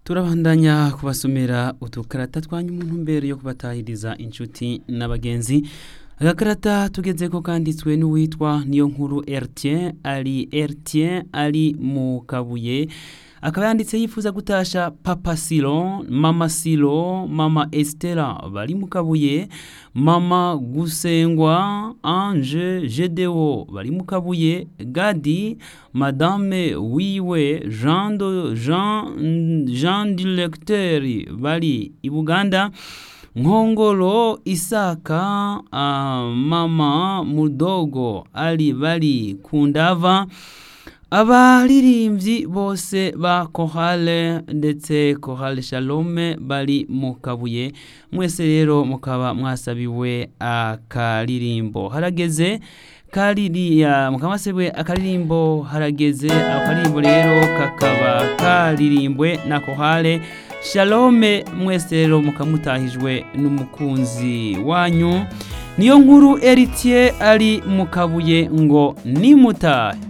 turabandanya kubasomera udukarata twanyu mu ntumbero yo kubatahiriza inshuti n'abagenzi agakarata tugezeko kanditswe n'uwitwa niyo nkuru Ertien ari Ertien ari mu kabuye akaba yanditse yifuza gutasha papa silo mama silo mama estera bari mu kabuye mama gusengwa ange gedewo bari mu kabuye gadi madame wiwe jean, de, jean, jean directeur bari i buganda nkongoro isaka uh, mama mudogo ali bari kundava abaririmbyi bose ba kohale ndetse kohale shalome bari mu kabuye mwese rero mukaba mwasabiwe akaririmbo harageze kaririya mukaba mwasabiwe akaririmbo harageze akaririmbo rero kakaba karirimbwe na kohale shalome mwese rero mukamutahijwe n'umukunzi wanyu niyo nkuru eritiye ari mu kabuye ngo nimutahe